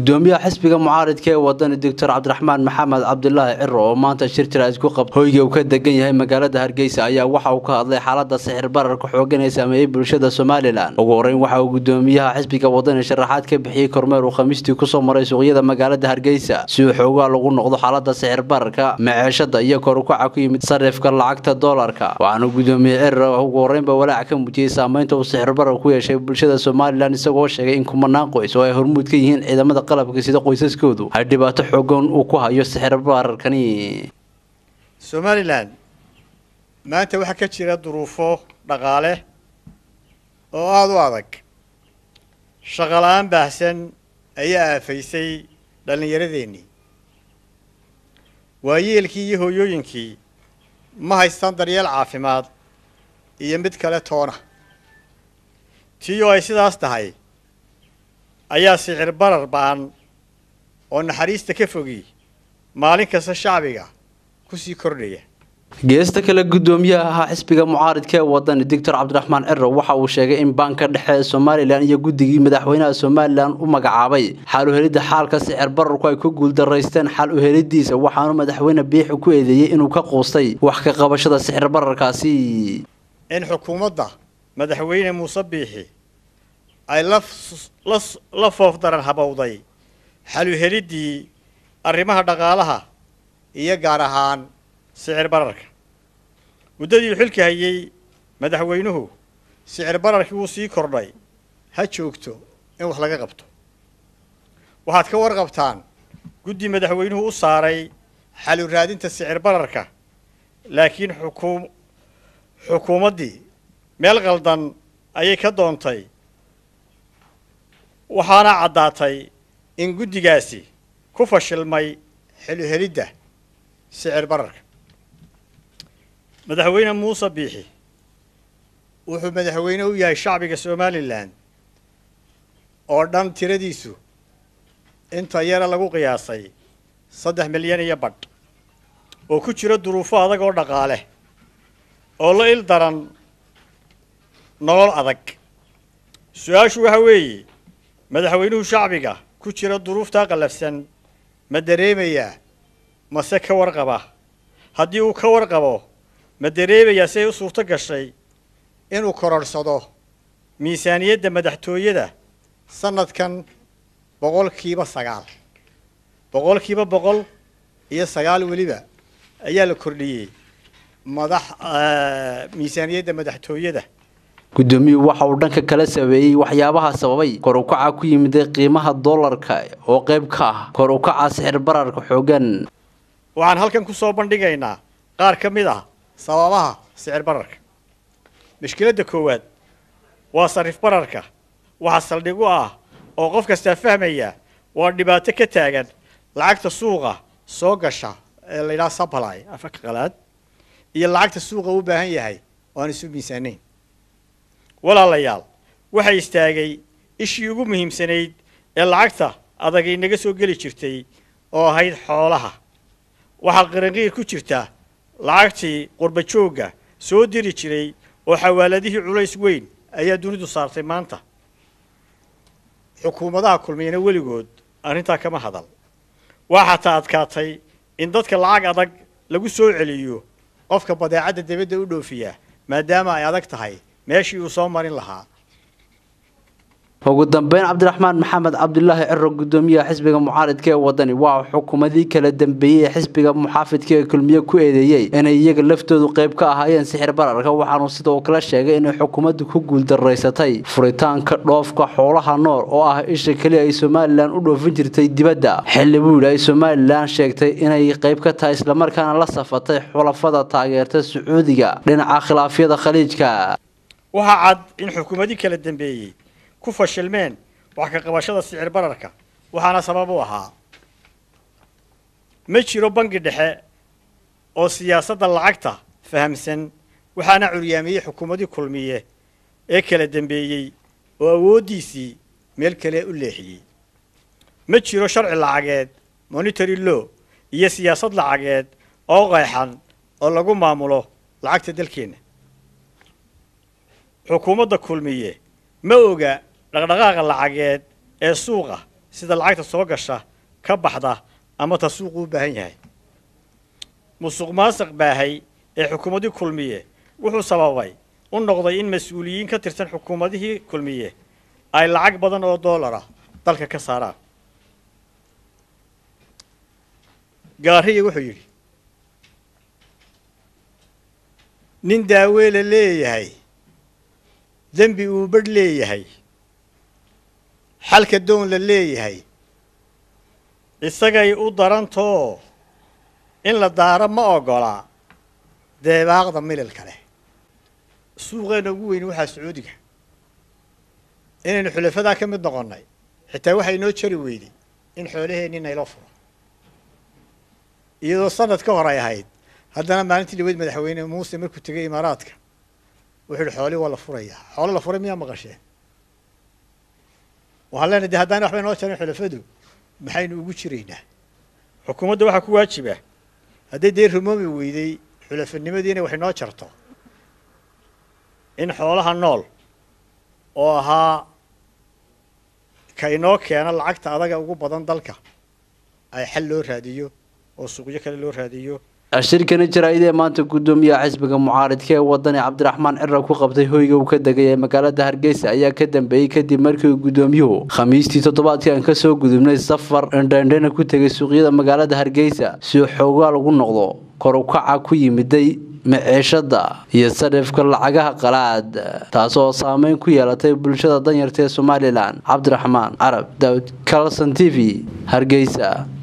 gudoomiyaha xisbiga mucaaridka ee wadani doctor cabdiraxmaan maxamed cabdilaahi ciro oo maanta shir jiraas ku qabta hoyga uu ka degan yahay magaalada hargeysa ayaa waxa uu ka hadlay xaalada sixir bararka xoogan ee saameeyey bulshada somalilan ugu horeyn waxa uu gudoomiyaha xisbiga wadani sharaxaad ka bixiyey kormeer uu khamiistii kusoo maray suuqyada magaalada hargeysa si uu xoogaa lagu noqdo xaalada sixir bararka maceeshada iyo korukaca ku yimid sarifka lacagta doolarka waxaana gudoomiye ciro ugu horeynba walaac ka muujiyey saameynta uu sixir barar ku yeeshay bulshada somalilan isagoo sheegay in kumanaan qoys oo ay hormuud ka yihiin ciidamada qalabka sida qoysaskoodu ay dhibaato xoogan uu ku hayo sixir bararkani somalilan maanta waxaa ka jira duruufo dhaqaale oo aada u adag shaqola-aan baahsan ayaa aafaysay dhallinyaradeenii waayeelkii iyo hooyooyinkii ma haystaan daryeel caafimaad iyo mid kale toona tii oo ay sidaas tahay ayaa sicir barar ba-an oo naxariista ka fogi maalin kasta shacbiga kusii kordhaya geesta kale gudoomiyaha ahaa xisbiga mucaaridka ee wadani doctor cabdiraxmaan ciro waxa uu sheegay in baanka dhexe ee somalilan iyo guddigii madaxweynaha somalilan u magacaabay xal uhelidda xaalka sicir bararku ay ku guuldaraysteen xal uhelidiisa waxaanu madaxweyne biixi ku eedeeyey inuu ka quustay wax ka qabashada sicir bararkaasi in xukuumadda madaxweyne muuse biixi ay la foof daran habowday xal uheliddii arrimaha dhaqaalaha iyo gaar ahaan sicir bararka muddadii uu xilka hayey madaxweynuhu sicir bararkii wuu sii kordhay ha joogto in wax laga qabto waxaad ka warqabtaan guddi madaxweynuhu u saaray xalu raadinta sicir bararka laakiin xukuum xukuumaddii meel qaldan ayay ka doontay waxaana caddaatay in guddigaasi ku fashilmay xeluhelidda sicir bararka madaxweyne muuse biixi wuxuu madaxweyne u yahay shacbiga somalilan oo dhan tiradiisu inta yara lagu qiyaasay saddex milyan iyo badh oo ku jira duruufo adag oo dhaqaale oo la il daran nolol adag su-aashu waxa weeye madaxweynuhu shacbiga ku jira duruuftaa qallafsan ma dareemayaa mase ka warqaba haddii uu ka warqabo ma dareemayaa si ay u suurto gashay inuu kororhsado miisaaniyadda madaxtooyada sanadkan boqolkiiba sagaal boqolkiiba boqol iyo sagaal weliba ayaa la kordhiyey madax miisaaniyadda madaxtooyada gudoomiyuhu waxa uu dhanka kala sabeeyey waxyaabaha sababay kor ukaca ku yimiday qiimaha doolarka oo qayb ka ah kor ukaca sixir bararka xoogan waxaan halkan kusoo bandhigaynaa qaar ka mid ah sababaha sicir bararka mushkiladda koowaad waa sarif bararka waxaa saldhig u ah oo qof kastaa fahmaya waa dhibaato ka taagan lacagta suuqa soo gasha ee la yidhaha supply afka qalaad iyo lacagta suuqa u baahan yahay oo aan isu miisaanayn walaalayaal waxaa istaagay ishii ugu muhiimsanayd ee lacagta adag inaga soo geli jirtay oo ahayd xoolaha waxaa qiranqiir ku jirta lacagtii qurba joogga soo diri jiray oo xawaaladihii culays weyn ayaa dunidu saartay maanta xukuumadaha kulmiyana weligood arrintaa kama hadal waa xataa adkaatay in dadka lacag adag lagu soo celiyo qofka badeecadda dibadda u dhoofiya maadaama ay adag tahay meeshii uu soo marin lahaa ugu dambeyn cabdiraxmaan maxamed cabdilaahi ciro gudoomiyaha xisbiga mucaaridka ee wadani waa xukuumadii kala dambeeyey ee xisbiga muxaafidka ee kulmiye ku eedeeyey inay iyaga laftoodu qayb ka ahaayeen sixir bararka waxaanu sidoo kale sheegay inay xukuumaddu ku guuldaraysatay furitaanka dhoofka xoolaha nool oo ah isha keliya ay somalilan u dhoofin jirtay dibadda xilli buu yidhi ay somalilan sheegtay inay qayb ka tahay islamarkaana la safatay xulafada taageerta sacuudiga dhinaca khilaafyada khaliijka waxaa cad in xukuumadii kala dambeeyey ku fashilmeen wax ka qabashada sicir bararka waxaana sabab u ahaa ma jiro bangi dhexe oo siyaasadda lacagta fahamsan waxaana curyaamiyey xukuumadii kulmiye ee kala dambeeyey oo awooddiisii meel kale u leexiyey ma jiro sharci lacageed monitary law iyo siyaasad lacageed oo qeexan oo lagu maamulo lacagta dalkeenna xukuumadda kulmiye ma oga dhaqdhaqaaqa lacageed ee suuqa sida lacagta soo gasha ka baxda ama ta suuqu u baahan yahay musuq maasuq baahay ee xukuumadii kulmiye wuxuu sababay u noqday in mas-uuliyiin ka tirsan xukuumadihii kulmiye ay lacag badan oo doolara dalka ka saaraan gaariya wuxuu yidhi nin daaweela leeyahay dembi uu badh leeyahay xalka doon la leeyahay isagay u darantoo in la daaro ma oggolaa deebaaqda mililka leh suuqeenna ugu weyni waxaa sacuudiga inaynu xulafadaa ka mid noqonnay xitaa waxaa inoo jari weyday in xoolaheenni nayloo furo iyadoo sanad ka hor ay ahayd haddana maalintii dhaweyd madaxweyne muuse markuu tegay imaaraadka wuxuu yihi xoolii waa la furayaa xoolo la furay miyaa maqasheen waxaan leenahay de haddaan waxba inoo jarin xulafadu maxaynu ugu jiraynaa xukuumadda waxaa ku waajiba hadday dee rumoomi weyday xulafanimadiina wax inoo jarto in xoolaha nool oo ahaa ka inoo keena lacagta adaga ugu badan dalka ay xal loo raadiyo oo suuqyo kale loo raadiyo shirkani jaraa'idee maanta guddoomiyaha xisbiga mucaaridka ee wadani cabdiraxmaan cira ku qabtay hoyga uu ka degay ee magaalada hargeysa ayaa ka dambeeyey kadib markii gudoomiyuhu khamiistii toddobaadkan kasoo gudubnay safar indhendhena ku tegay suuqyada magaalada hargeysa si xoogaal ugu noqdo kor u kaca ku yimiday maciishada iyo sarifka lacagaha qalaad taasoo saameyn ku yeelatay bulshada danyarta ee somalilan cabdiraxmaan carab daawud calson t v hargeysa